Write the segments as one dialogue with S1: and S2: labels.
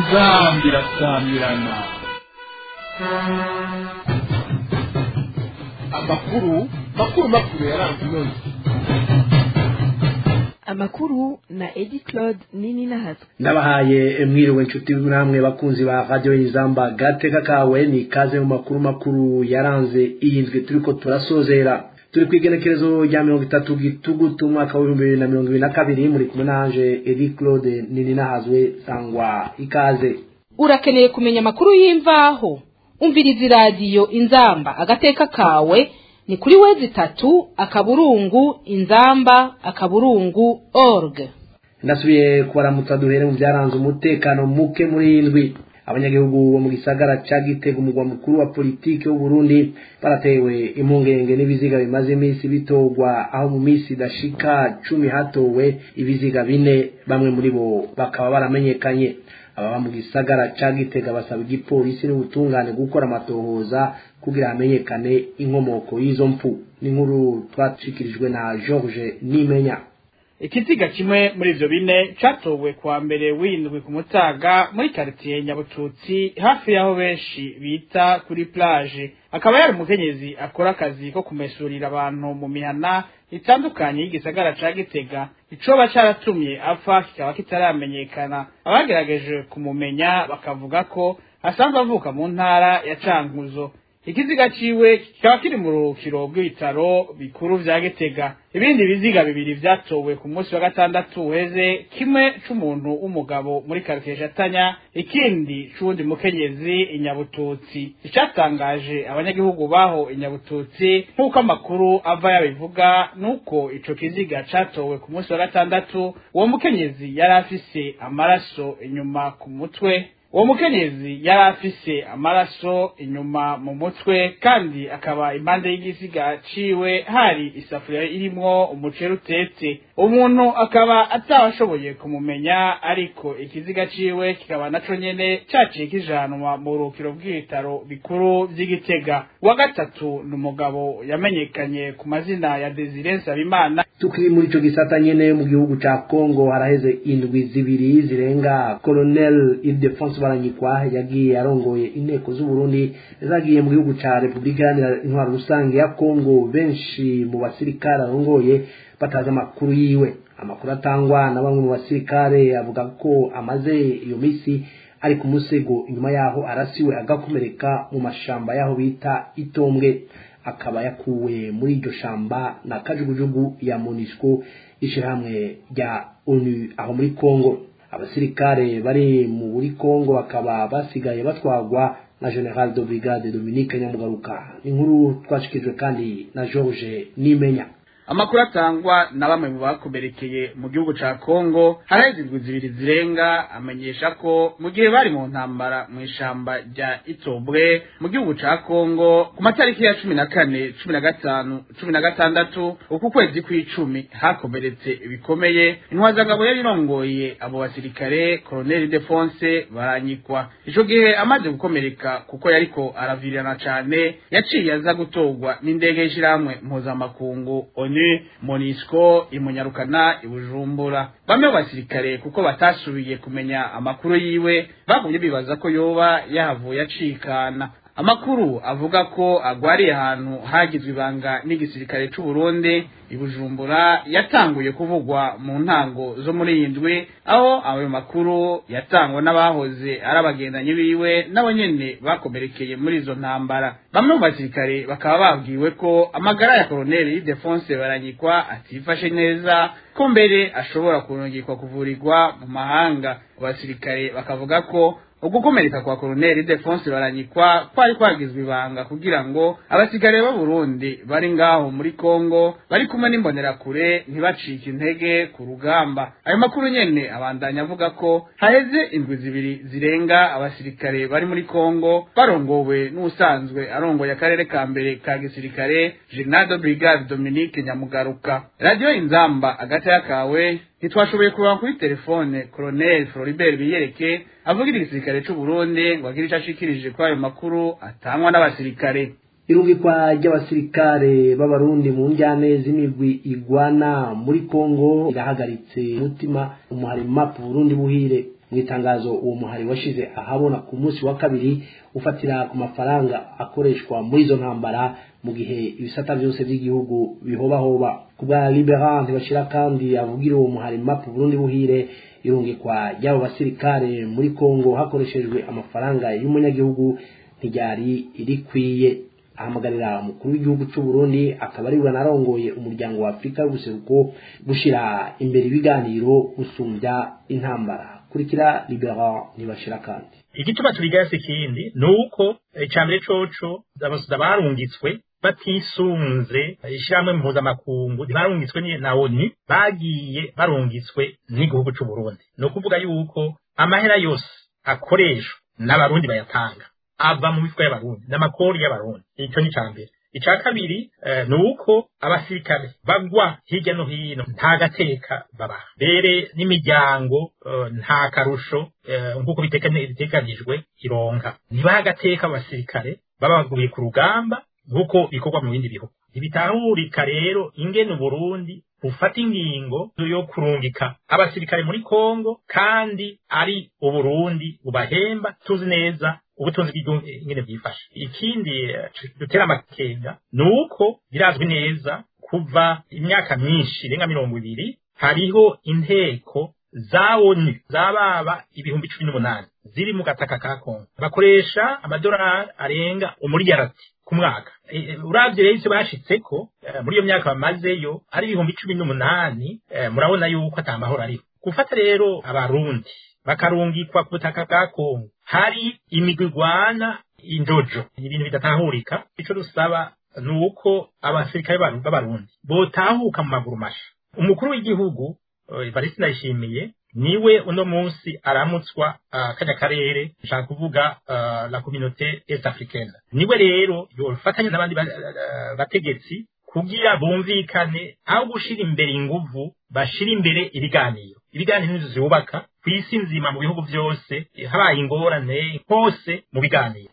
S1: inzambi irasamirana
S2: amakuru makuru makuru yaranze inoni
S3: amakuru na edi claude nini nahatswe
S4: ndabahaye mwiriwe inshuti namwe bakunzi ba radiyo y'izamba gateka kawe ni ikaze mu makuru makuru yaranze iyi ndwi turiko turasozera turi ku igenekerezo rya mirongo itatu gitugutu umwaka w'ibihumbi bibiri na mirongo ibiri na kabiri muri kumwe nanje edi claude nini nahazwe sangwa ikaze
S5: urakeneye kumenya amakuru y'imvaho umviriza iradiyo inzamba agateka kawe ni kuri wezi itatu akaburungu inzamba akaburungu org
S4: ndasubiye kubaramutsa duhere mu byaranze umutekano muke muri iyi ndwi abanyagihugu bo mu gisagara ca gitega umugwa mukuru wa politiki w'uburundi baratewe impungenge n'ibiziga bimaze iminsi bitorwa aho mu minsi idashika cumi hatowe ibiziga bine bamwe muri bo bakaba baramenyekanye ababa mu gisagara ca gitega basaba igipolisi n'ubutungane gukora amatohoza kugira hamenyekane inkomoko y'izo mpfu n'inkuru twashikirijwe na george nimenya
S6: ikiziga kimwe muri ivyo bine catowe kuwa mbere w'indwi ku mutaga muri karitiye nyabututsi hafi y'aho benshi bita kuri plage akaba yari umukenyezi akora akazi ko kumesurira abantu mu mihana itandukanye y'igisagara ca gitega icoba caratumye apfa kikaba kitaramenyekana abagerageje kumumenya bakavuga ko asanzwe avuka mu ntara ya cankuzo ikiziga ciwe kikaba kiri mu ruhukiro rw'ibitaro bikuru vya gitega ibindi biziga bibiri vyatowe ku munsi wa gatandatu uheze kimwe c'umuntu w'umugabo muri karitiye shatanya ikindi c'uwundi mukenyezi inyabututsi icatangaje abanyagihugu baho inyabututsi nk'uko amakuru ava yabivuga nuko ico kiziga catowe ku munsi wa gatandatu uwo mukenyezi yari afise amaraso inyuma ku mutwe uwo mukenyezi yari afise amaraso inyuma mu mutwe kandi akaba impande y'igisiga ciwe hari isafuriya irimwo umuceri utetse umuntu akaba atabashoboye kumumenya ariko ikiziga ciwe kikaba naco nyene caciye kijanwa mu rukiro bw'ibitaro bikuru vy'igitega wa gatatu ni umugabo yamenyekanye ku mazina ya Desire Nsabimana
S4: tukiri muri ico gisata nyene mu gihugu ca Congo haraheze indwi zibiri zirenga Colonel Ildefonse Baranyikwa yagiye arongoye inteko z'u Burundi zagiye mu gihugu ca Republika Iharanira Intwaro Rusange ya Congo benshi mu basirikare arongoye batazi amakuru yiwe amakuru atangwa na bamwe mu basirikare avuga ko amaze iyo misi ari ku musego inyuma yaho arasiwe agakomereka mu mashamba yaho bita itombwe akaba yakuwe muri iryo shamba na kajugujugu ya monisco ishirahamwe rya onu aho muri congo abasirikare bari muri congo bakaba basigaye batwagwa na general de brigade dominique nyamugaruka inkuru twashikirijwe kandi na george nimenya
S6: amakuru atangwa na bamwe mu bakomerekeye mu gihugu ca Kongo haraheze indwi zibiri zirenga amenyesha ko mu gihe bari mu ntambara mu ishamba rya Itobwe mu gihugu ca Kongo ku matariki ya cumi na kane cumi na gatanu cumi na gatandatu uku kwezi kw'icumi hakomeretse bikomeye intwazangabo yari irongoye abo basirikare Colonel Defonse baranyikwa ico gihe amaze gukomereka kuko yariko aravirirana cane yaciye aza gutorwa n'indege y'ishirahamwe mpuzamakungu ONU Monisco imunyarukana ibujumbura bamwe mu basirikare kuko batasubiye kumenya amakuru yiwe bagumye bibaza ko yoba yahavuye acikana amakuru avuga ko agwariye ahantu hagizwe ibanga n'igisirikare c'u Burundi ibujumbura yatanguye kuvugwa mu ntango zo muri iyi ndwi aho ayo makuru yatangwa n'abahoze ari abagendanyi biwe nabo nyene bakomerekeye muri izo ntambara bamwe mu basirikare bakaba babwiwe ko amagara ya koloneli Defonse Baranyikwa atifashe neza ko mbere ashobora kurungikwa kuvurirwa mu mahanga abasirikare bakavuga ko ugukomereka kwa koloneli Defonse Baranyikwa kwari kwagizwe ibanga kugira ngo abasirikare b'u Burundi bari ngaho muri Kongo bari kumwe n'imbonerakure ntibacike intege ku rugamba ayo makuru nyene abandanya avuga ko haheze indwi zibiri zirenga abasirikare bari muri Kongo barongowe n'usanzwe arongoye akarere ka mbere ka gisirikare General de Brigade Dominique Nyamugaruka Radio Inzamba agata kawe ntitwashoboye kuba kuri telefone Colonel Floribert Biyereke avugira igisirikare c'u Burundi ngo agire ico ashikirije kuri ayo makuru atangwa n'abasirikare
S4: irungikwa ry'abasirikare b'abarundi mu njyane z'imigwi igwana muri kongo irahagaritse umutima umuhari map burundi buhire mu itangazo uwo muhari washize ahabona ku munsi wa kabiri ufatira ku mafaranga akoreshwa muri izo ntambara mu gihe ibisata byose by'igihugu bihobahoba ku bwa liberante bashira kandi avugira uwo muhari map burundi buhire irungikwa ry'abo basirikare muri kongo hakoreshejwe amafaranga y'umunyagihugu ntiryari rikwiye ahamagarira umukuru w'igihugu cy'u Burundi akaba ari we narongoye umuryango wa Afurika y'ubuseruko gushira imbere ibiganiro gusumbya intambara kurikira libera ntibashira kandi
S7: igituma tubigaya si ikindi ni uko icambere coco abasuda barungitswe batisunze ishyirahamwe mpuzamakungu barungitswe na onu bagiye barungitswe n'igihugu cy'u Burundi ni ukuvuga yuko amahera yose akoreshwa n'abarundi bayatanga ava mu mifuka y'abarundi n'amakori y'abarundi icyo ni mbere icya kabiri ni uko abasirikare bagwa hirya no hino nta gateka babaha mbere n'imiryango nta karusho nk'uko biteganijwe ironka ntibaha agateka abasirikare babaguye ku rugamba nk'uko bikorwa mu bindi bihugu ntibitahurika rero ingene uburundi bufata ingingo yo kurungika abasirikare muri kongo kandi ari uburundi bubahemba tuzi neza ubutunzi bw'igihugu ingene bwifashe ikindi dutera amakenga ni uko birazwi neza kuva imyaka myinshi irenga mirongo ibiri hariho inteko za onu zababa ibihumbi cumi n'umunani ziri mu gataka ka kongo bakoresha amadolari arenga umuriyarati ku mwaka uravye rero ivyo bashitseko muri iyo myaka bamazeyo ari ibihumbi cumi n'umunani murabona yuko ata mahoro ariho gufata rero abarundi bakarungikwa ku butaka bwa kongo hari imigwi igwana indojo ni ibintu bidatahurika ico dusaba ni uko abasirikare b'abarundi botahuka mu maguru masha umukuru w'igihugu Evariste Ndayishimiye niwe uno munsi aramutswa uh, kanya karere nshaka kuvuga uh, la communauté est africaine niwe rero yofatanya n'abandi bategetsi kugira bumvikane aho gushira imbere inguvu bashira imbere ibiganiro ibiganiro nizo zubaka ku isi nzima mu bihugu byose habaye ingorane hose mu biganiro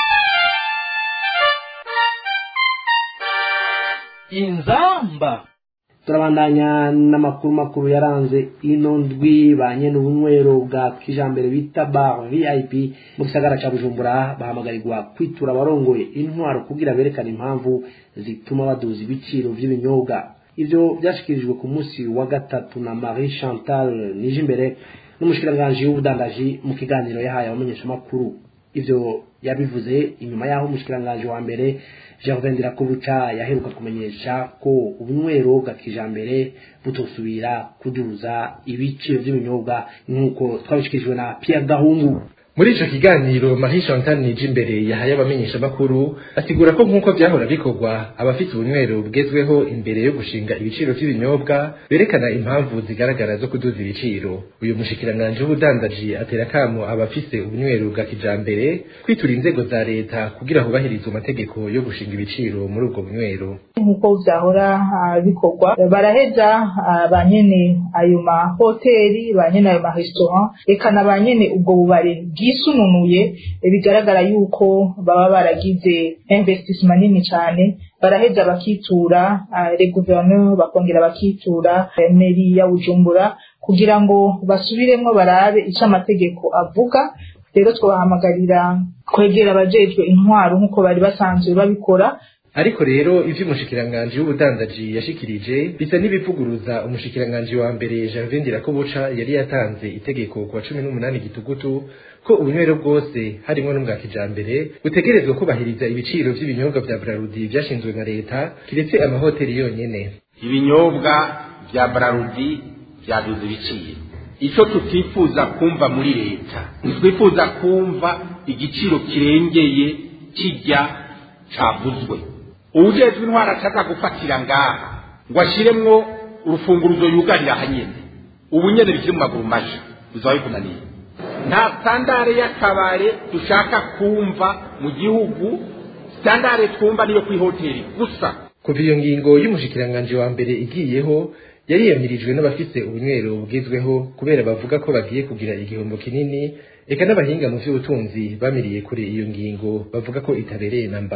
S2: inzamba
S4: turabandanya n'amakuru makuru yaranze ino ndwi ba nyene ubunywero bwa kijambere bita bar vip mu gisagara ca bujumbura bahamagarirwa kwitura abarongoye intwaro kugira berekane impamvu zituma baduza ibiciro vy'ibinyobwa ivyo vyashikirijwe ku munsi wa gatatu na marie chantal nijimbere n'umushikiranganji w'ubudandaji mu kiganiro yahaye abamenyeshamakuru ivyo yabivuze inyuma y'aho umushikiranganji wa mbere Gervin Ndirakobuca yaheruka kumenyesha ko ubunywero bwa kijambere butosubira kuduza ibiciro by'ibinyobwa nk'uko twabishikirijwe na Pierre Gahungu
S8: muri ico kiganiro Marie Chantal Nijimbere yahaye abamenyesha makuru asigura ko nk'uko vyahora bikorwa abafite ubunywero bugezweho imbere yo gushinga ibiciro vy'ibinyobwa berekana impamvu zigaragara zo kuduza ibiciro uyu mushikiranganje w'ubudandaji atera kamo abafise ubunywero bwa kijambere kwitura inzego za leta kugira hubahirizwe amategeko yo gushinga ibiciro muri ubwo bunywero
S9: nk'uko vyahora bikorwa baraheza ba nyene ayo mahoteli ba nyene ayo marestaurant eka na ba nyene ubwo bubare bwisununuye bigaragara yuko baba baragize investissement nini cyane baraheza bakitura le gouverneur bakongera bakitura meri ya Bujumbura kugira ngo basubiremwo barabe icyo amategeko avuga rero twabahamagarira kwegera abajejwe intwaro nk'uko bari basanzwe babikora
S8: ariko rero ivyo umushikiranganji w'ubudandaji yashikirije bisa n'ibivuguruza umushikiranganji wa mbere Gervin Ndirakobuca yari yatanze itegeko ku wa cumi n'umunani gitugutu ko ubunywero bwose harimwo n'ubwa kijambere butegerezwa kubahiriza ibiciro vy'ibinyobwa vya Brarudi vyashinzwe na leta kiretse amahoteli yonyene
S10: ibinyobwa vya Brarudi vyaduze ibiciro ico tutifuza kumva muri leta ntitwifuza kumva igiciro kirengeye kijya cavuzwe uwujejwe intwara acaza gufatira ngaha ngo ashiremwo urufunguruzo yugarira hanyene ubu nyene bikiri mu maguru masha bizaba bikunaniye nta sitandare y'akabare dushaka kumva mu gihugu sitandare twumva niyo kw'ihoteli gusa
S8: kuva iyo ngingo y'umushikiranganji wa mbere igiyeho yariyamirijwe n'abafise ubunywero bugezweho kubera bavuga ko bagiye kugira igihombo kinini eka n'abahinga mu vy'ubutunzi bamiriye kure iyo ngingo bavuga ko itabereye namba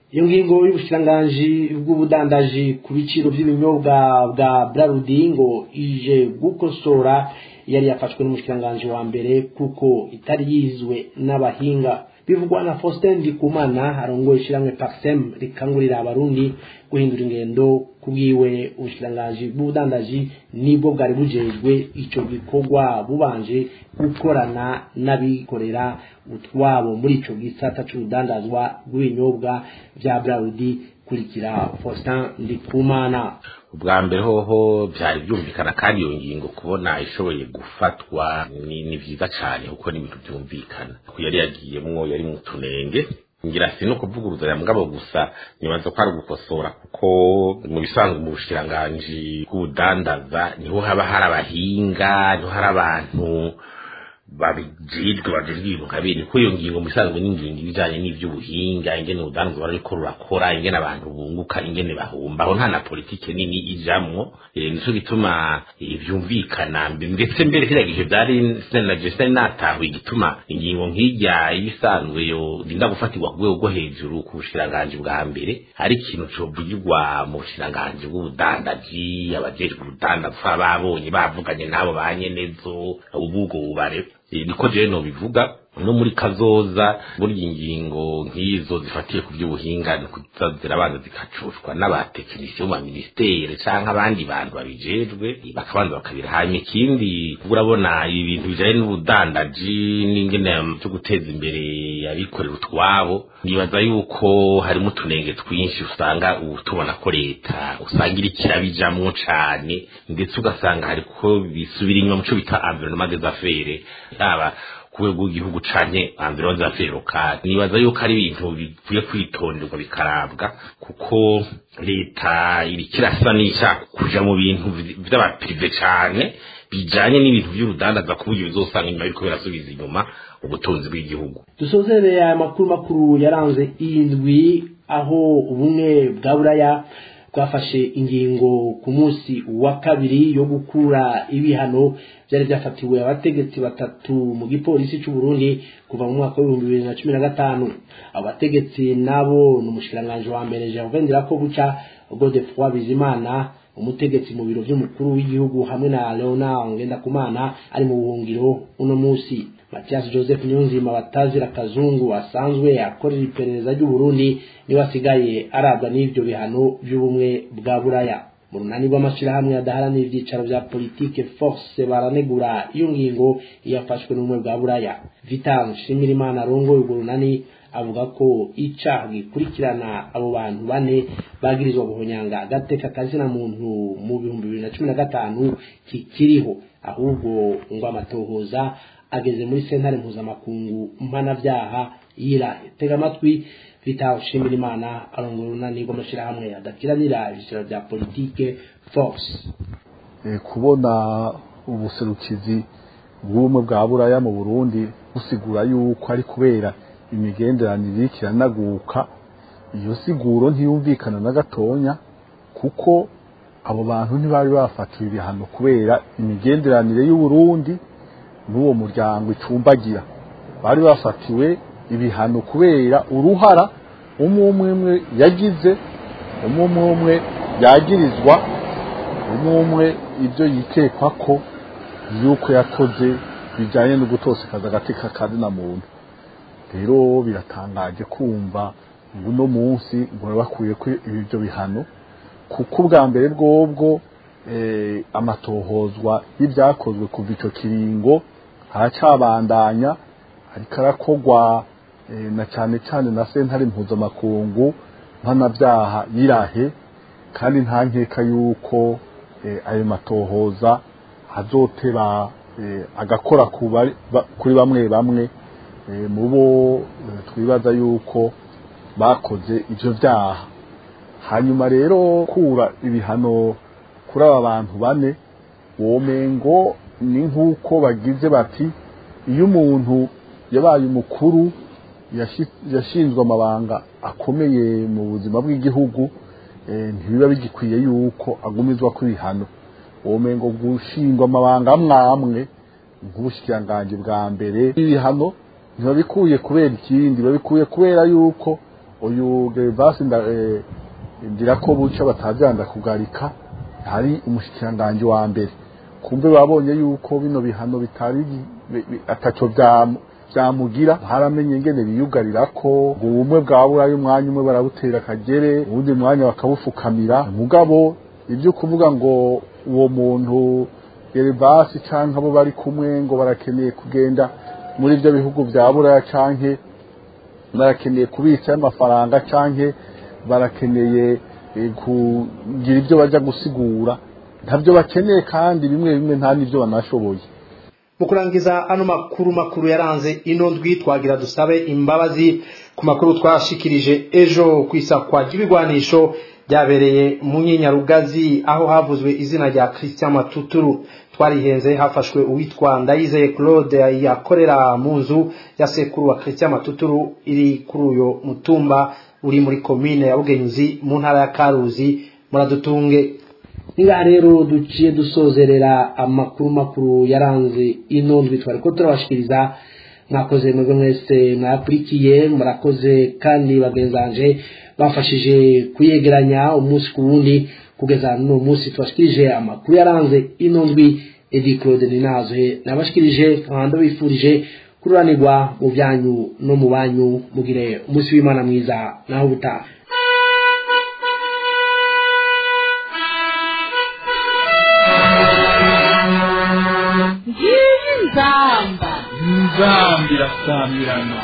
S4: iyo ngingo y'ubushikiranganji bw'ubudandaji ku biciro by'ibinyobwa bwa brarudi ngo ije gukosora yari yafashwe n'umushikiranganji wa mbere kuko itari yizwe n'abahinga bivugwa na Faustin Ndikumana arongoye ishiramwe Paxem rikangurira abarundi guhindura ingendo kubwiwe ubushikiranganji bw'ubudandaji nibwo bwari bujejwe ico gikorwa bubanje gukorana n'abikorera utwabo muri ico gisata c'urudandazwa rw'ibinyobwa vya Braudi kurikira Faustin Ndikumana
S10: ubwa mbere hoho byari byumvikana kandi iyo ngingo kubona ishoboye gufatwa ni ni vyiza cyane kuko ni ibintu byumvikana ko yari yagiyemwo yari mu tunenge ngira si no kuvuguruzanya mugabo gusa nibaza ko ari ugukosora kuko mu bisanzwe mu bushikiranganji bw'ubudandaza niho haba hari abahinga niho hari abantu babijejwe bajejwe ibintu nka bene ko iyo ngingo mu bisanzwe n'ingingo ibijanye n'ivy'ubuhinga ingene urudandazo barariko rurakora ingene abantu bunguka ingene bahumba aho nta na politike nini ijamwo e, nico gituma e, vyumvikana ndetse mbere kiriya gihe vyari sinaje sinari natahuye igituma ingingo nk'irya ibisanzwe yo rinda gufatirwa ku rwego rwo hejuru ku bushikiranganji bwa mbere ari ikintu covugirwa mu bushikiranganji bw'ubudandaji abajejwe urudandaza babonye bavuganye n'abo ba nyenezo ububwo bubare niko jewe nobivuga no muri kazoza burya ingingo nk'izo zifatiye ku by'ubuhinga ni kuza zirabanza zikacushwa n'abatekinisiye bo mu ministere canke abandi bantu babijejwe bakabanza bakabira hanyuma ikindi urabona ibi bintu bijanye n'ubudandaji n'ingene cyo guteza imbere abikorera utwabo nibaza yuko harimo utunenge twinshi usanga ubu tubona ko leta usanga iri kirabijamwo cane ndetse ugasanga hariko bisubira inyuma mu cyo bita environnement des affaires yaba ku rwego rw'igihugu canke environnement des affaires locales nibaza yuko ari ibintu bikwiye kwitonderwa bikarabwa kuko leta iriko irasa n'ishaka kuja mu bintu vy'abaprive cane bijanye n'ibintu vy'urudandaza ku buryo bizosanga inyuma biriko birasubiza inyuma ubutunzi bw'igihugu
S4: dusozereye aya makuru makuru yaranze iyi ndwi aho ubumwe bwa buraya bwafashe ingingo ku munsi wa kabiri yo gukura ibihano byari byafatiwe abategetsi batatu mu gipolisi cy'u Burundi kuva mu mwaka w'ibihumbi bibiri na cumi na gatanu abo bategetsi nabo ni umushikiranganji wa mbere Gervain Ndirakobuca Godefroid Bizimana umutegetsi mu biro by'umukuru w'igihugu hamwe na Leonard Ngendakumana ari mu buhungiro uno munsi Mathias Joseph Nyonzima batazira kazungu asanzwe akorera iperereza ry'u Burundi niwe asigaye arabwa n'ivyo bihano by'ubumwe bwa Buraya mu runani rw'amashirahamwe adaharanira ivyicaro vya politike force baranegura iyo ngingo yafashwe n'ubumwe bwa Buraya Vital Shimirimana arongoye urwo runani avuga ko icaha gikurikirana abo bantu bane bagirizwa guhonyanga agateka kazina muntu mu bihumbi bibiri na cumi na gatanu kikiriho ahubwo ngo amatohoza ageze muri sentare mpuzamakungu mpanavyaha yirahe tega amatwi Vital Shimirimana arongora urunani rw'amashirahamwe adakiranira ibiciro vya politike force
S11: e, kubona ubuserukizi bw'ubumwe bwa buraya mu burundi busigura yuko ari kubera imigenderanire iriko iranaguka iyo siguro ntiyumvikana na gatonya kuko abo bantu ntibari bafatiwe ibihano kubera imigenderanire y'uburundi n'uwo muryango icumbagira bari bafatiwe ibihano kubera uruhara umwe umwe umwe yagize umwe umwe umwe yagirizwa umwe umwe ibyo yikekwa ko yuko yakoze bijyanye no gutosekaza agateka kazina muntu rero biratangaje kumva ngo uno munsi ngo bakwiye ko ibyo bihano kuko ubwa mbere bwobwo amatohozwa y'ibyakozwe kuva icyo kiringo haracyabandanya ariko arakorwa na cyane cyane na sentare mpuzamakungu mpanabyaha yirahe kandi nta nkeka y'uko ayo matohoza azoteba agakora kuri bamwe bamwe mu bo twibaza yuko bakoze ibyo byaha hanyuma rero kura ibihano kuri aba bantu bane womengo ni nk'uko bagize bati iyo umuntu yabaye umukuru yashinzwe amabanga akomeye mu buzima bw'igihugu ntibiba bigikwiye yuko agumizwa ku bihano womengo gushingwa amabanga amwe amwe nk'ubushikiranganji bwa mbere ibihano ntibabikuye kubera ikindi babikuye kubera yuko uyu gervasi ndira ko buca batabyanda kugarika hari umushikiranganji wa mbere kumbe babonye yuko bino bihano bitari ataco byamugira haramenye ingene biyugarira ko ngo ubumwe bwa burayi umwanya umwe barabutera akagere uwundi mwanya bakabufukamira mugabo ibyo kuvuga ngo uwo muntu gervasi canke abo bari kumwe ngo barakeneye kugenda muri ibyo bihugu bya buraya canke barakeneye kubitsa amafaranga canke barakeneye kugira ibyo bajya gusigura ntabyo bakeneye kandi bimwe bimwe nta n'ibyo banashoboye
S4: mu kurangiza ano makuru makuru yaranze ino ndwi twagira dusabe imbabazi ku makuru twashikirije ejo ku isakwa ry'ibigwanisho byabereye mu nyenyarugazi aho havuzwe izina rya christian matuturu twarihenze hafashwe uwitwa ndayizeye claude yakorera mu nzu ya sekuru wa christian matuturu iri kuri uyo mutumba uri muri komine ya bugenzi mu ntara ya karuzi muradutunge ngaha rero duciye dusozerera amakuru makuru yaranze ino ndwi twari ko turabashikiriza mwakoze mwebwe mwese mwakurikiye murakoze kandi bagenzanje bafashije kuyegeranya umunsi ku wundi kugeza n'uno munsi tubashikirije amakuru yaranze ino ndwi edi claude ninazohe nabashikirije nkabanda bifurije kururanirwa mu byanyu no mu banyu mugire umunsi w'imana mwiza naho ubutaha
S5: ngiyi nzamba
S1: nzamba irasamirana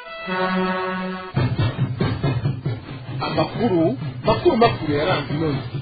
S2: amakuru makuru makuru yaranze ino ndwi